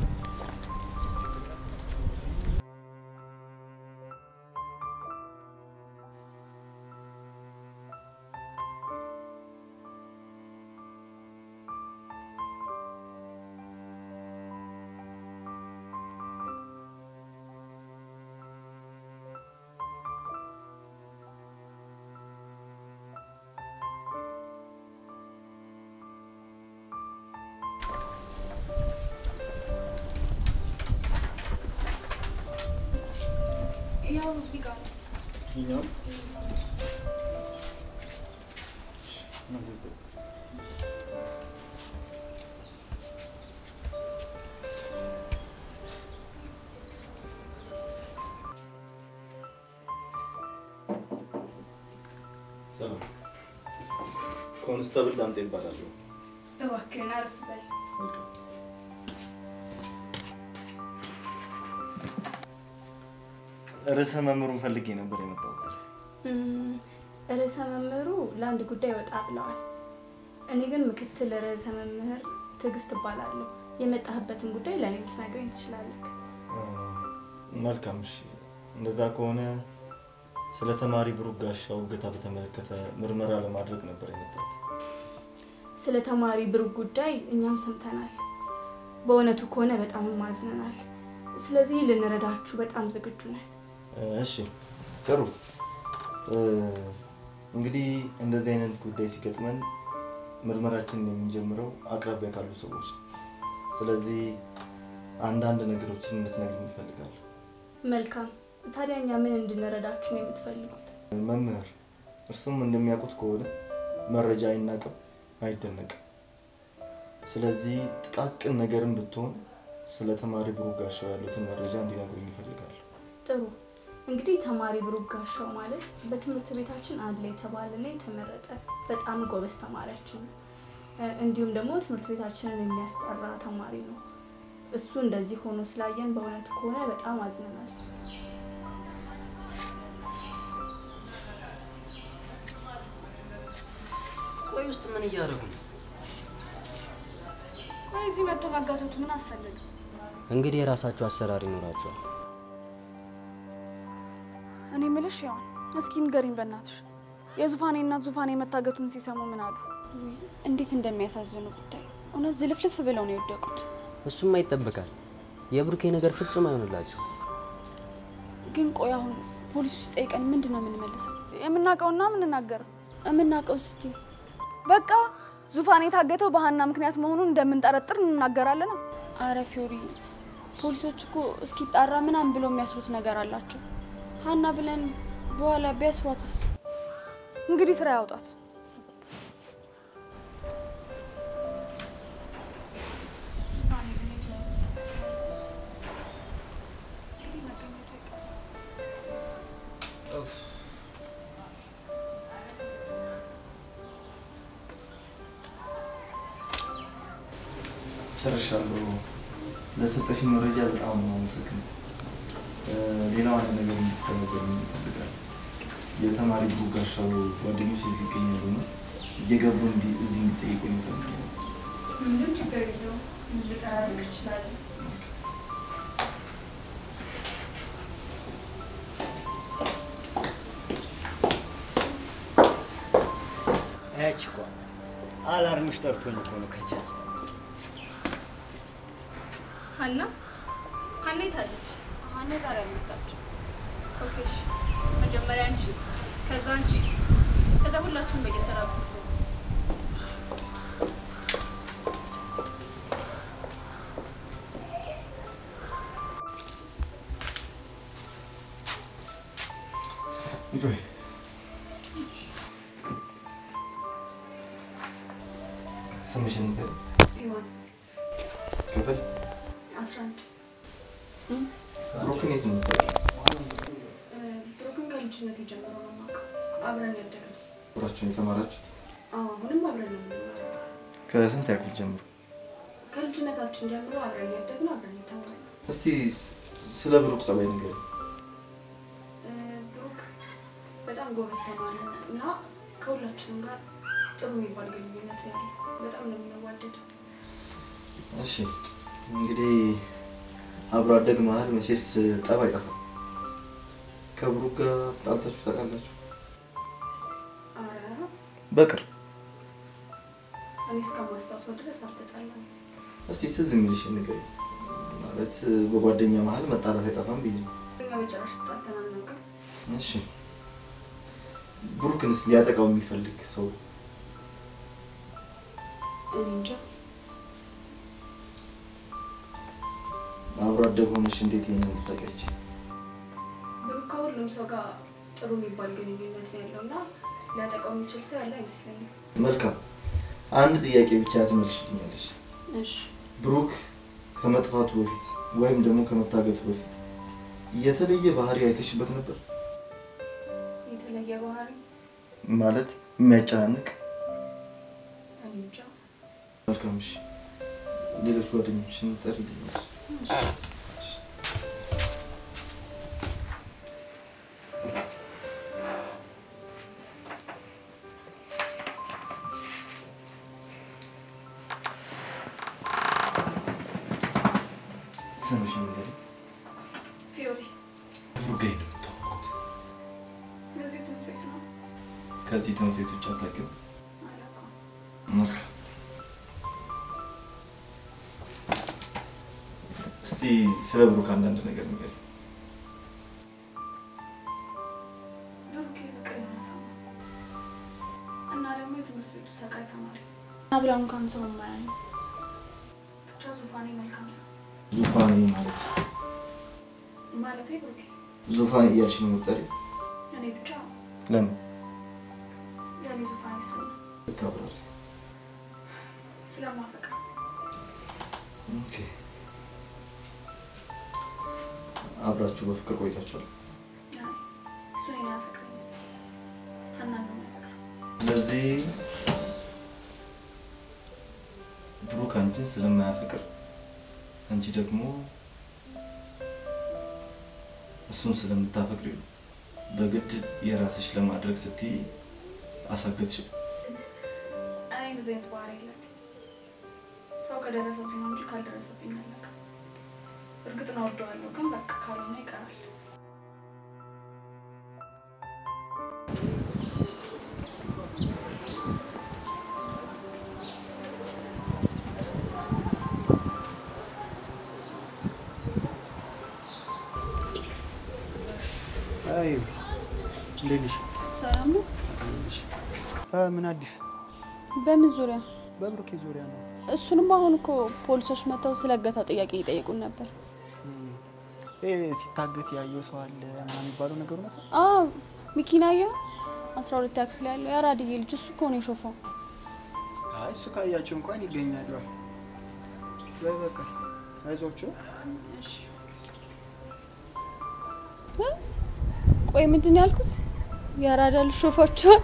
ያው እዚህ ጋር ነው። ይኸኛው እሺ፣ እናንተ ዝም በሉ። ሰላም፣ ኮንስታብል ዳምጤ ይባላሉ። እባክህን አረፍ በል። ርዕሰ መምህሩን ፈልጌ ነበር የመጣሁት። እም፣ ርዕሰ መምህሩ ለአንድ ጉዳይ ወጣ ብለዋል። እኔ ግን ምክትል ርዕሰ መምህር ትዕግስት እባላለሁ። የመጣህበትን ጉዳይ ለእኔ ልትነግረኝ ትችላለህ። መልካም እሺ። እንደዛ ከሆነ ስለ ተማሪ ብሩክ ጋሻው እገታ በተመለከተ ምርመራ ለማድረግ ነበር የመጣሁት። ስለ ተማሪ ብሩክ ጉዳይ እኛም ሰምተናል። በእውነቱ ከሆነ በጣም ማዝነናል። ስለዚህ ልንረዳችሁ በጣም ዝግጁ ነን። እሺ ጥሩ። እ፣ እንግዲህ እንደዚህ አይነት ጉዳይ ሲገጥመን ምርመራችንን የምንጀምረው አቅራቢያ ካሉ ሰዎች ነው። ስለዚህ አንዳንድ ነገሮችን እንድትነግሪኝ እፈልጋለሁ። መልካም። ታዲያ እኛ ምን እንድንረዳችሁ ነው የምትፈልጉት? መምህር፣ እርሱም እንደሚያውቁት ከሆነ መረጃ አይናቅም፣ አይደነቅም። ስለዚህ ጥቃቅን ነገርን ብትሆን ስለ ተማሪ ብሩክ ጋሻው ያሉትን መረጃ እንዲነግሩኝ ይፈልጋሉ። ጥሩ እንግዲህ ተማሪ ብሩክ ጋሻው ማለት በትምህርት ቤታችን አንድ ላይ የተባለ ላይ የተመረጠ በጣም ጎበዝ ተማሪያችን ነው። እ፣ እንዲሁም ደግሞ ትምህርት ቤታችንን የሚያስጠራ ተማሪ ነው። እሱ እንደዚህ ሆኖ ስላየን በእውነቱ ከሆነ በጣም አዝነናል። ቆይ ውስጥ ምን እያደረጉ ነው? ቆይ እዚህ መጥቶ መጋተቱ ምን አስፈለገ? እንግዲህ የራሳቸው አሰራር ይኖራቸዋል። እኔ ምልሽ ያው እስኪ ንገሪኝ በእናትሽ የዙፋኔ እናት ዙፋኔ መታገቱን ሲሰሙ ምን አሉ? ውይ፣ እንዴት እንደሚያሳዝኑ ብታይ። እውነት ዝልፍልፍ ብለው ነው የወደቁት። እሱማ ይጠበቃል። የብሩኬ ነገር ፍጹም አይሆንላቸው። ግን ቆይ አሁን ፖሊስ ውስጥ ጠይቀን ምንድን ነው የምንመልሰው? የምናውቀውና የምንናገረው የምናውቀው ስቲ በቃ ዙፋን የታገተው በሀና ምክንያት መሆኑን እንደምንጠረጥር እንናገራለን። አረ ፊዮሪ፣ ፖሊሶች እኮ እስኪጣራ ምናምን ብለው የሚያስሩት ነገር አላቸው። ሀና ብለን በኋላ ቢያስሯትስ? እንግዲህ ስራ ያውጣት። ጨርሻለሁ። ለሰጠሽኝ መረጃ በጣም ነው አመሰግነው። ሌላው አንድ ነገር እንድትተባበሩኝ እፈልጋለሁ። የተማሪ ብሩክ ጋሻው ጓደኞች እዚህ ይገኛሉ እና እየገቡ እንዲ- እዚህ እንዲጠይቁኝ እፈልጋለሁ። ምንም ችግር የለውም። ልጠራርግ እችላለሁ። ያች እኮ አላርምሽ ጠርቶኝ እኮ ነው ከቻስ ሀና ሀና የታለች? ሀና ዛሬ አልመጣችም። ኦኬ እሺ። መጀመሪያ አንቺ፣ ከዛ አንቺ፣ ከዛ ሁላችሁም በየተራ ብትገቡ። ቆይ ስምሽን ንገሪኝ። ሔዋን ክፍል አስራ አንድ ብሩክን የት ነው የምታውቂው? ብሩክን ከልጅነት የጀምሮ ነው የማውቀው። አብረን ያደግነው። አብራችሁን የተማራችሁት? አዎ፣ አሁንም አብረን ነው የምንማረው። ከስንት ያክል ጀምሮ? ከልጅነታችን ጀምሮ አብረን ያደግነው፣ አብረን የተማርነው። እስቲ ስ- ስለ ብሩክ ጸባይ ንገሪኝ። እ፣ ብሩክ በጣም ጎበዝ ተማሪ ነው እና ከሁላችንም ጋር ጥሩ የሚባል ግንኙነት ነው ያለው። በጣም ነው የምንዋደደው። እሺ እንግዲህ አብሮ አደግ መሀል መቼስ ጠብ አይጠፋም። ከብሩክ ጋር ተጣልታችሁ ታውቃላችሁ? አረ በቅርብ እኔ እስከማስታውሰው ድረስ አልተጣላንም። እስቲ ትዝ የሚልሽን ንገሪኝ። ማለት በጓደኛ መሀል መጣላት አይጠፋም ብዬ ነው። እኛ በጭራሽ ተጣልተን አናውቅም። እሺ ብሩክንስ ሊያጠቃው የሚፈልግ ሰው እኔ እንጃ። አብሮ አደግ ሆነሽ እንዴት ይሄንን ልታውቂያች? ብሩክ ከሁሉም ሰው ጋር ጥሩ የሚባል ግንኙነት ነው ያለው እና ሊያጠቃው የሚችል ሰው ያለ አይመስለኝም። መልካም አንድ ጥያቄ ብቻ ትመልሽልኛለሽ። እሺ ብሩክ ከመጥፋቱ በፊት ወይም ደግሞ ከመታገቱ በፊት የተለየ ባህሪ አይተሽበት ነበር? የተለየ ባህሪ ማለት የሚያጨናንቅ? እኔ እንጃ። መልካም እሺ። ሌሎች ጓደኞችን ጠሪልኛል። እሺ። ስምሽ ንገሪኝ። ፊዮሪ ብሩክ ጋር ነው የምታወቁት? በዚሁ ትምህርት ቤት ነው። ከዚህ ትምህርት ቤት ውጭ አታውቂውም? አላውቀውም። መልካም። እስቲ ስለ ብሩክ አንዳንድ ነገር ንገሪኝ። ብሩክ ፍቅር የሆነ ሰው ነው እና ደግሞ የትምህርት ቤቱ ሰቃይ ተማሪ እና ብላ እንኳን ሰው የማያዩ ብቻ ዙፋኔ መልካም ሰው ዙፋኔ ማለት ማለቴ ብሩኬ ዙፋኔ እያልሽ ነው የምትጠሪው? እኔ ብቻ ለምን ለእኔ ዙፋኔ ስለሆነ ብታብራሪ? ስለማፈቅር ኦኬ። አብራችሁ በፍቅር ቆይታችኋል? እሱ እኔን አያፈቅረኝም። ሀናን ነው የሚያፈቅረው። ስለዚህ ብሩክ አንቺን ስለማያፈቅር አንቺ ደግሞ እሱን ስለምታፈቅሪ በግድ የራስሽ ለማድረግ ስትይ አሳገትሽ። እኔ እንደዚህ አይነት ባህሪ የለብኝም። ሰው ከደረሰብኝ ነው እንጂ ካልደረሰብኝ አላውቅም። እርግጥ ነው እወደዋለሁ፣ ግን በቃ ካልሆነ ይቀራል። አይ እንዴት ነሽ? ሰላም ነው? አ ምን አዲስ? በምን ዙሪያ? በብሩኬ ዙሪያ ነው። እሱንም አሁን እኮ ፖሊሶች መጥተው ስለ እገታው ጥያቄ እየጠየቁን ነበር። ይሄ ሲታገት ያየው ሰው አለ ምናምን የሚባለው ነገር እውነት ነው? አዎ ሚኪናየ አስራ ሁለተኛ ክፍል ያለው የአራድዬ ልጅ እሱ እኮ ነው የሾፈው። አይ እሱ ካያቸው እንኳን ይገኛሉ። በይ በቃ አይዟቸው። እ? ቆይ ምንድን ነው ያልኩት? የአራዳ ልጅ ሾፋቸዋል።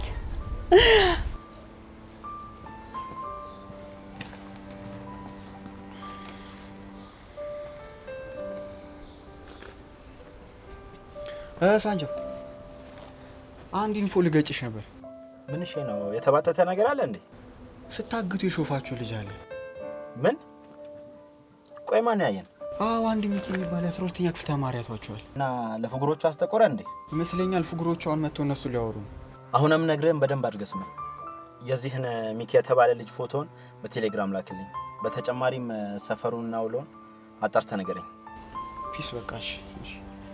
እ ሳንጆ አንድ ኢንፎ ልገጭሽ ነበር። ምንሽ ነው? የተባጠተ ነገር አለ እንዴ? ስታግቱ የሾፋችሁ ልጅ አለ። ምን? ቆይ ማን ያየን? አዎ አንድ ሚኪ የሚባል የአስራ ሁለተኛ ክፍል ተማሪ ያቷቸዋል እና ለፍጉሮቹ አስጠቆረ እንዴ? ይመስለኛል። ፍጉሮቹ አሁን መጥተው እነሱ ሊያወሩ ነው። አሁንም ነግረን በደንብ አድርገህ ስማ። የዚህን ሚኪ የተባለ ልጅ ፎቶን በቴሌግራም ላክልኝ። በተጨማሪም ሰፈሩንና ውሎን አጣርተህ ንገረኝ። ፒስ በቃሽ። እሺ።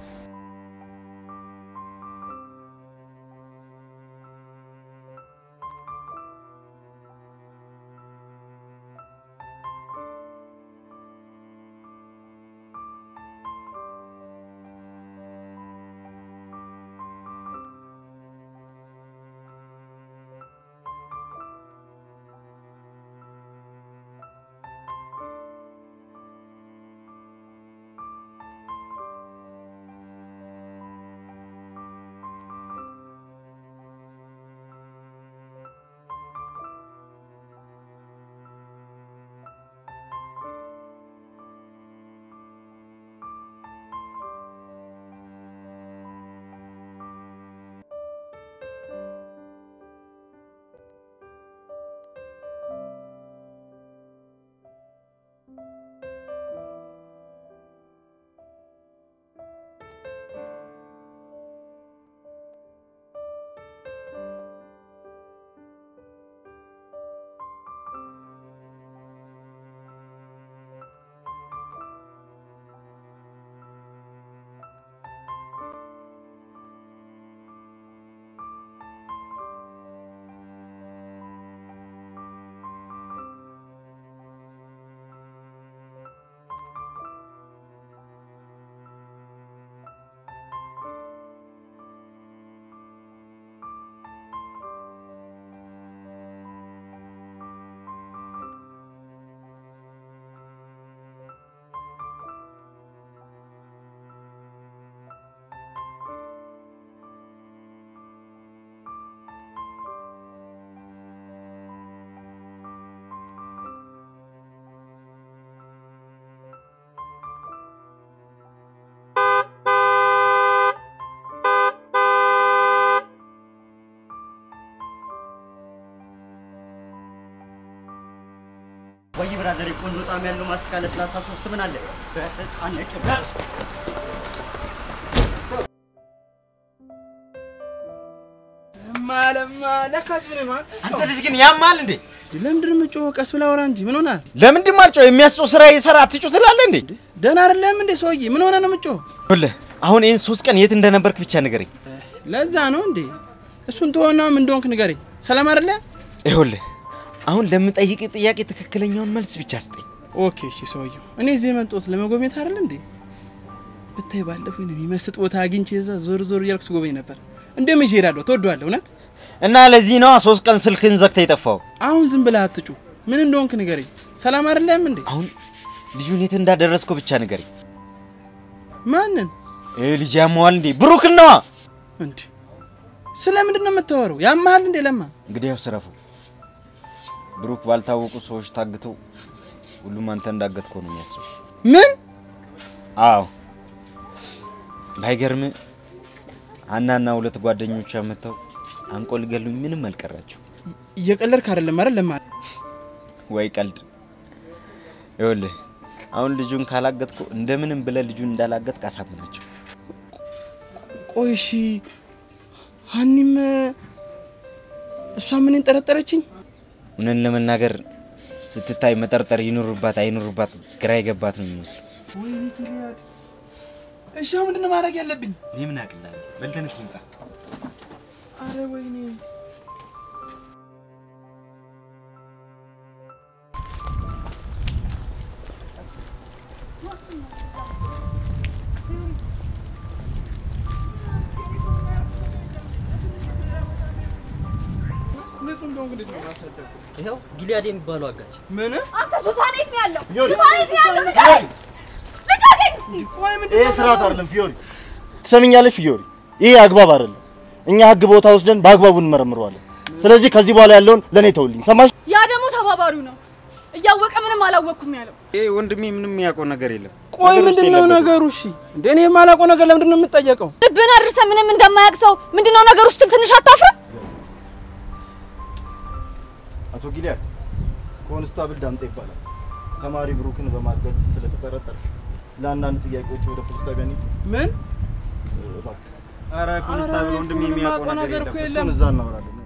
ወይ ብራዘር፣ ቆንጆ ጣዕም ያለው ማስቲካ ለስላሳ ሶፍት ምን አለ? በህፃን ነጭ ብራስ ማለማ ለካስ ብለህ ነው አንተ ልጅ ግን ያማል እንዴ? ለምንድን ነው የምትጮኸው? ቀስ ብለህ አውራ እንጂ ምን ሆናል? ለምንድን ማልጮህ? የሚያስጮህ ስራ የሰራ አትጩ ትላለህ እንዴ? ደህና አይደለም እንዴ ሰውዬ? ምን ሆነ ነው የምትጮኸው? ይኸውልህ አሁን ይህን ሶስት ቀን የት እንደነበርክ ብቻ ንገረኝ። ለዛ ነው እንዴ? እሱን ተወና ምን እንደሆንክ ንገረኝ። ሰላም አይደለ? ይኸውልህ አሁን ለምጠይቅ ጥያቄ ትክክለኛውን መልስ ብቻ ስጠኝ። ኦኬ እሺ። ሰውየው እኔ እዚህ የመጣሁት ለመጎብኘት አይደል እንዴ? ብታይ ባለፈው ነው የሚመስጥ ቦታ አግኝቼ እዛ ዞር ዞር እያልኩ ስጎበኝ ነበር። እንደም ይዤ እሄዳለሁ። ትወደዋለህ እውነት? እና ለዚህ ነዋ ሶስት ቀን ስልክህን ዘግተህ የጠፋው። አሁን ዝም ብለህ አትጩ። ምን እንደሆንክ ንገረኝ። ሰላም አይደለም እንዴ? አሁን ልጁን የት እንዳደረስከው ብቻ ንገረኝ። ማንን? ይህ ልጅ ያመዋል እንዴ? ብሩክን ነዋ። እንዴ ስለምንድን ነው የምታወራው? ያመሃል እንዴ ለማ? እንግዲህ ያው ስረፉ። ብሩክ ባልታወቁ ሰዎች ታግቶ ሁሉም አንተ እንዳገትከው ነው የሚያስበው። ምን? አዎ ባይገርም ሀናና ሁለት ጓደኞቿ መጥተው አንቆ ሊገሉኝ ምንም አልቀራቸው። እየቀለድክ አይደለም አይደል ለማ? ወይ ቀልድ። ይኸውልህ አሁን ልጁን ካላገጥኩ እንደምንም ብለህ ልጁን እንዳላገጥክ አሳምናቸው። ቆይ እሺ፣ ሀኒም እሷ ምን ጠረጠረችኝ? እውነት ለመናገር ስትታይ መጠርጠር ይኑርባት አይኑርባት ግራ የገባት ነው የሚመስለው። ወይኔ ጊልያድ። እሺ አሁን ምንድን ነው ማድረግ ያለብኝ? እኔ ምን አቅላለሁ? በልተንስ ልምጣ። አረ ወይኔ ይኸው ጊልያድ የሚባለው አጋች ምን አንተ ዙፋን የት ነው ያለው? ፊዮሪ! ዙፋን የት ነው ያለው? ልቀቀኝ! ልቀቀኝ እስቲ! ይሄ ስርዓት አይደለም ፊዮሪ። ትሰምኛለሽ ፊዮሪ? ይሄ አግባብ አይደለም። እኛ ህግ ቦታ ወስደን በአግባቡ እንመረምረዋለን። ስለዚህ ከዚህ በኋላ ያለውን ለእኔ ተውልኝ። ሰማሽ? ያ ደግሞ ተባባሪው ነው። እያወቀ ምንም አላወቅኩም ያለው። ይሄ ወንድሜ ምንም የሚያውቀው ነገር የለም። ቆይ ነገር ውስጥ ምንድን ነው የለበትም። ነገሩ? እሺ እንደ እኔ የማላውቀው ነገር ለምንድን ነው የምጠየቀው? ልብን አድርሰ ምንም እንደማያውቅ ሰው ምንድነው ነገሩ ስትል ትንሽ አታፍርም? አቶ ጊልያድ ኮንስታብል ዳምጤ ይባላል። ተማሪ ብሩክን በማገት ስለተጠረጠረ ለአንዳንድ ጥያቄዎች ወደ ፖሊስ ጣቢያ እንሂድ። ምን? እባክህ ኧረ ኮንስታብል ወንድሜ የሚያውቀው ነገር እኮ የለም። እሱን እዛ እናወራለን።